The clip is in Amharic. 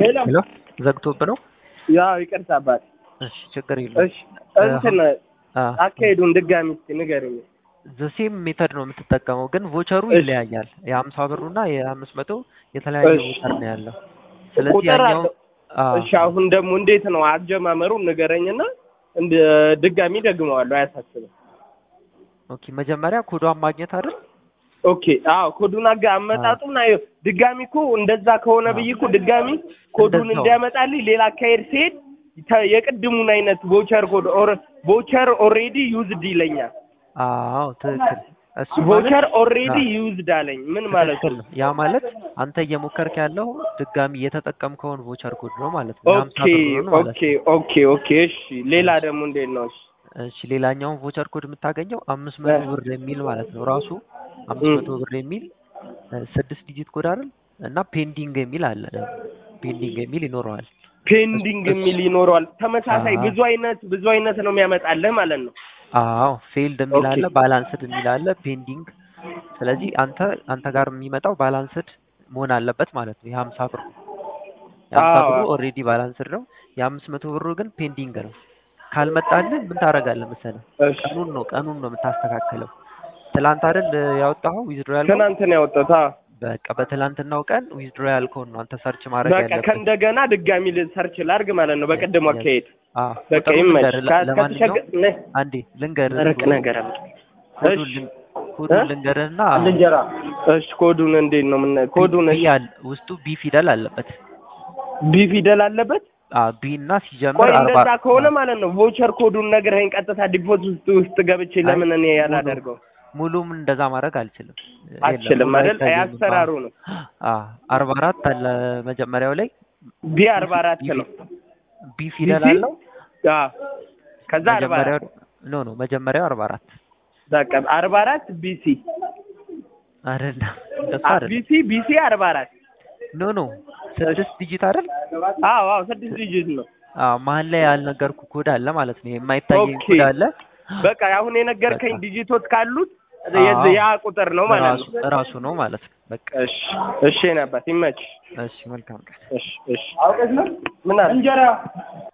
ሄሎ ሄሎ ዘግቶብህ ነው? ያው ይቅርታ አባት። እሺ ችግር የለውም። እሺ እንትን አ አካሄዱን ድጋሚ እስኪ ንገረኝ። ዘሴም ሜተድ ነው የምትጠቀመው፣ ግን ቮቸሩ እሺ። ይለያያል። የሀምሳ ብሩ እና የአምስት መቶ የተለያየ እሺ። ቮቸር ነው ያለው። ስለዚህ ቁጥር ያኛው አለው። አ እሺ አሁን ደግሞ እንዴት ነው አጀማመሩን ንገረኝና እንደ ድጋሚ ደግመዋለሁ፣ አያሳስብም። ኦኬ መጀመሪያ ኮዷን ማግኘት አይደል? ኦኬ አዎ ኮዱን አጋ አመጣጡን አየሁ። ድጋሚ እኮ እንደዛ ከሆነ ብዬ እኮ ድጋሚ ኮዱን እንደዛው። እንዲያመጣልኝ ሌላ አካሄድ ሲሄድ ተ- የቅድሙን አይነት ቮቸር ኮድ ኦር ቮቸር ኦልሬዲ ዩዝድ ይለኛል። አዎ ትክክል። እሱ ቮቸር ማለት ኦልሬዲ አ- ዩዝድ አለኝ። ምን ማለት ትክክል ነው? ነው። ያ ማለት አንተ እየሞከርክ ያለው ድጋሚ እየተጠቀምከውን ቮቸር ኮድ ነው ማለት ነው። የሀምሳ ኦኬ ብሩን ማለት ኦኬ ነው። ኦኬ ኦኬ። እሺ ሌላ ደግሞ እንዴት ነው? እሺ እሺ ሌላኛውን ቮቸር ኮድ የምታገኘው አምስት መቶ እ። ብር የሚል ማለት ነው። ራሱ አምስት እም። መቶ ብር የሚል እ፣ ስድስት ዲጂት ኮድ አይደል? እና ፔንዲንግ የሚል አለ ደግሞ ፔንዲንግ የሚል ይኖረዋል። ፔንዲንግ እሱ- የሚል ይኖረዋል። ተመሳሳይ አዎ። ብዙ አይነት ብዙ አይነት ነው የሚያመጣልህ ማለት ነው። አዎ ፌልድ የሚል ኦኬ። አለ፣ ባላንስድ የሚል አለ፣ ፔንዲንግ። ስለዚህ አንተ አንተ ጋር የሚመጣው ባላንስድ መሆን አለበት ማለት ነው። የሀምሳ ብሩ የሀምሳ አዎ። ብሩ ኦልሬዲ ባላንስድ ነው። የአምስት መቶ ብሩ ግን ፔንዲንግ ነው። ካልመጣልህ ምን ታደርጋለህ መሰለህ? እሺ ቀኑን ነው ቀኑን ነው የምታስተካክለው። ትላንት አይደል ያወጣኸው ዊዝድሮ ያልከው? ትናንት ነው ያወጣሁት። አዎ። በቃ በትላንትናው ቀን ዊዝድሮ ያልከውን ነው አንተ ሰርች ማድረግ በቃ ያለብህ። ከእንደገና ድጋሚ ሰርች ላድርግ ማለት ነው። በቅድሙ Yes. አካሄድ አዎ በቃ ቁጥሩን ይመች። ልንገርህ። ከ- ለማንኛውም ከተቸገ- ነይ፣ አንዴ ልንገርህ ደረቅ ኮዱን- ነገር አለ። ኮዱን እሺ ልን- ኮዱን እ? ልንገርህና እንጀራ እሺ፣ ኮዱን እንዴት ነው ምን ኮዱን? ቢ እሺ አለ ውስጡ ቢ ፊደል አለበት። ቢ ፊደል አለበት። አዎ ቢ እና ሲጀምር ቆይ አርባ እንደዛ ከሆነ ማለት ነው ቮቸር ኮዱን ነግረኸኝ ቀጥታ ዲፖዚት ውስጥ ገብቼ አይ፣ ለምን እኔ ሙሉ- ያላደርገው ሙሉም እንደዛ ማድረግ አልችልም። የለም፣ አልችልም ሙሉ አይደል? አይታየኝም። ያሰራሩ ነው። አዎ አርባ አራት አለ መጀመሪያው ላይ ቢ አርባ አራት ነው። ቢ ፊደል ቢሲ? አለው። አዎ ከዛ አርባ መጀመሪያው አራት ኖ ኖ መጀመሪያው አርባ አራት በቃ አርባ አራት ቢሲ አይደለም እንደሱ አ- አይደለም። ቢሲ ቢሲ አርባ አራት ኖ ኖ ስድስት ዲጂት አይደል? አዎ አዎ ስድስት ዲጂት ነው። አዎ መሀል ላይ ያልነገርኩ ኮድ አለ ማለት ነው። የማይታየኝ ኦኬ። ኮድ አለ። በቃ አሁን የነገርከኝ በቃ። ዲጂቶች ካሉት አዎ። የዚ- ያ ቁጥር ነው ማለት ራሱ ነው። ራሱ ነው ማለት ነው። በቃ እሺ እሺ ነበር ይመች። እሺ መልካም ቀን። እሺ እሺ አውቀሽ ነው ምን አለ እንጀራ